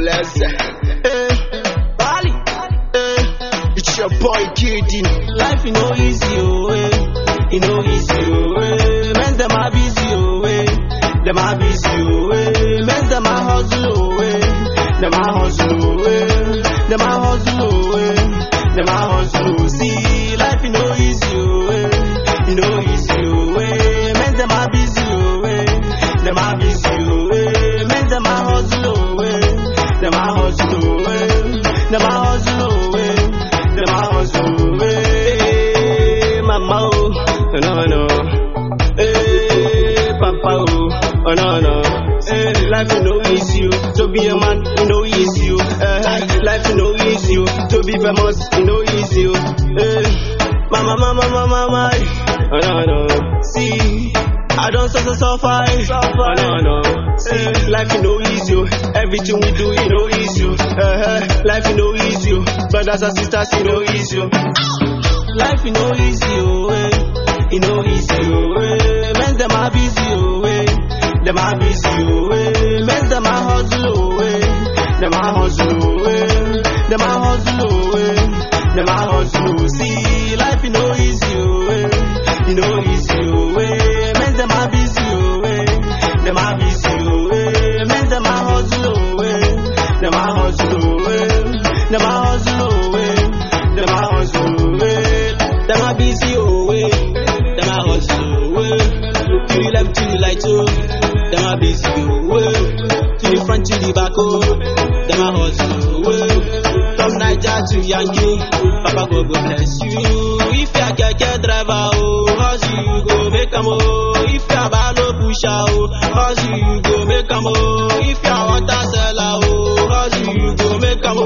bless. Eh, Bali. Eh, it's your boy Kiddy. Life you know easy, oh, eh. You know easy, oh, eh. Men them are busy, oh, eh. Them are busy, oh, eh. Men them are hustle, oh, eh. Them are hustle, oh, eh. Them are hustle, oh, eh. Them are hustle, oh. See, life you know easy, oh, eh. You know easy, oh, eh. Men them are busy, oh, eh. Them are busy, oh, eh. Men them are hustle, oh, eh. Them are hustle, oh, eh. Them are hustle, oh, eh. Them are hustle, eh. Mama, oh, no, no. Eh, papa, oh, oh, no, no. Eh, life is no easy, oh. to be a man, you know easy, oh. Eh, life is no easy, oh. to be famous, you know easy, oh. Eh, mama, mama, mama, mama, oh, no, no. See, I don't suffer, suffer, oh, no, no. See, life is no easy, oh. everything we do, you know easy, oh. Eh, life is no easy, oh. brothers and sisters, you know easy, oh. Life you know easy, oh, eh. You know easy, oh, eh. Men them are busy, oh, eh. Them are busy, oh, eh. Men them are hustle, oh, eh. Them are hustle, oh, eh. Them are hustle, oh, eh. Them are hustle, oh. See, life you know easy, oh, eh. You know easy, oh, eh. Men them are busy, oh, eh. Them are busy, oh, eh. Men them are hustle, oh, eh. Them are hustle, oh, eh. Them are hustle, oh, eh. Them are hustle, eh. Them are busy, oh, eh. Them are hustle, eh. To the left, to the right, oh. Them are busy, oh, eh. To the front, to the back, oh. Them are hustle, eh. From Niger to Yankee, Papa God go bless you. If you're a keke driver, oh, hustle you go make 'em, oh. If you're a balo pusher, oh, hustle you go make 'em, oh. If you're a water seller, oh, hustle you go make 'em,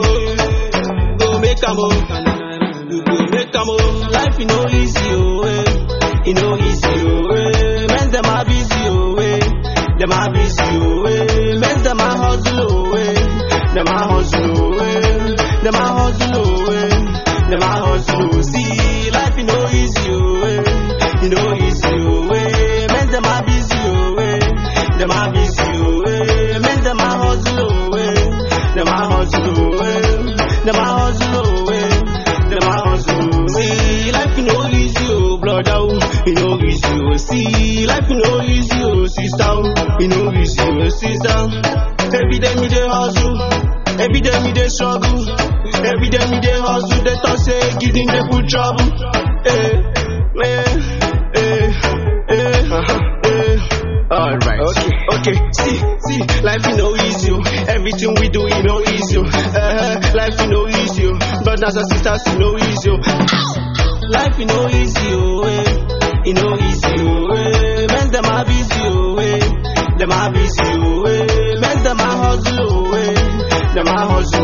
oh. Go make 'em, oh. You go make 'em, oh. Life you know easy, oh, eh. You know easy, oh, eh. Men them are busy, oh, eh. Them are busy, oh, eh. Men them are hustle, oh, eh. Them are hustle, oh, eh. Them are hustle, oh, eh. Them are hustle, oh. See, life you know easy, oh, eh. You know easy, oh, eh. Men them are busy, oh, eh. Them are busy, oh, eh. Men them are hustle, oh, eh. Them are hustle, oh, eh. Them are hustle, oh, eh. Them are hustle, see, life you know easy, oh, brother, oh, you know easy, oh, see, life you know easy, oh, sister, oh, you know easy, oh, sister. Every day me dey hustle, every day me dey struggle, every day me dey hustle. They talk say giving dey put trouble, eh, eh, eh, eh, uh-huh, eh. Alright. Okay, okay, see, see, life is no easy, oh. everything we do, you know easy, oh. uh, life is no easy, oh. brothers and sisters, you know easy, oh. life is no easy, oh, eh. you know easy, oh, eh. men them are busy, oh, eh. them are busy, oh, eh. men them are hustle, oh, eh. them are hustle,